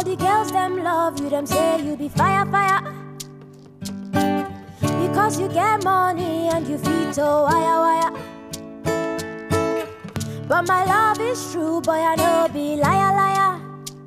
the girls them love you, them say you be fire, fire. Because you get money and you feed to wire, wire. But my love is true, boy, I know be liar, liar.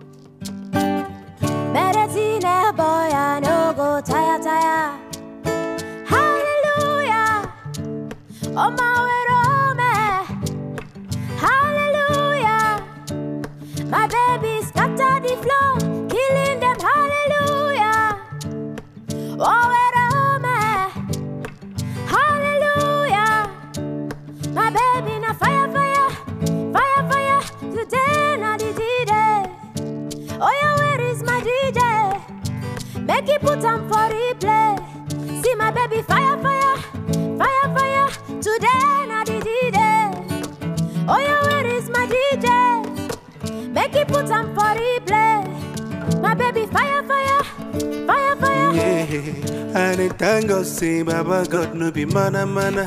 Medicine, boy, I know go tire, tire. Hallelujah. Oh, my way, Rome. Hallelujah. My baby scatter the floor, killing them. Hallelujah. Oh, where Rome. Hallelujah. My baby na fire, fire, fire, fire. Today na the D-Day. Oh yeah, where is my DJ? Make it put on for replay. See my baby fire, fire, fire, fire. Today na the D-Day. Oh yeah, where is my DJ? Make it put on for replay. My baby fire, fire, fire, fire. Yeah, and then thank God say Baba God no be mana mana.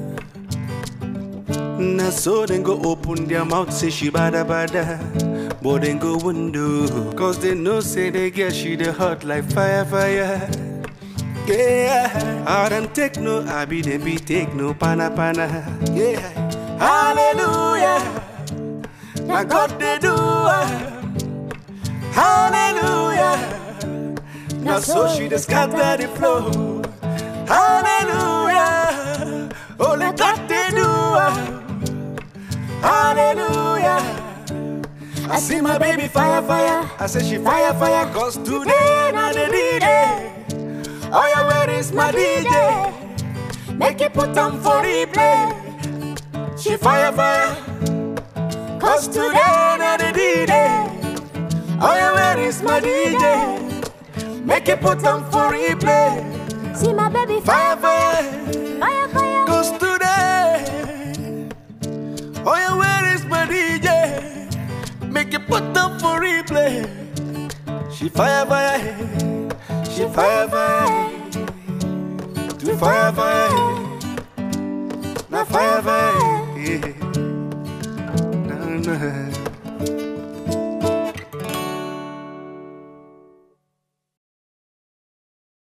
Na so then go open their mouth say she bada bada. But then go window, cause they know say they get she the hot like fire fire. Yeah, I don't take no, I be them be take no pana pana. Yeah, hallelujah. Now God they do. ah. Hallelujah. Now so she just scatter the flow. Hallelujah. Only God they do. ah. Hallelujah. I see my baby fire, fire. I say she fire, fire. Cause today not the DJ. Oh yeah, where is my DJ? Make it put on for replay. She fire, fire. Cause today not the DJ. Oh yeah, where is my DJ? Make it put on for replay. See my baby Fire, fire, fire. fire, fire. Cause today, oh yeah, where is my DJ? Make it put up for replay. She fire fire, she fire fire, to fire fire, na fire fire, yeah. Nah, nah.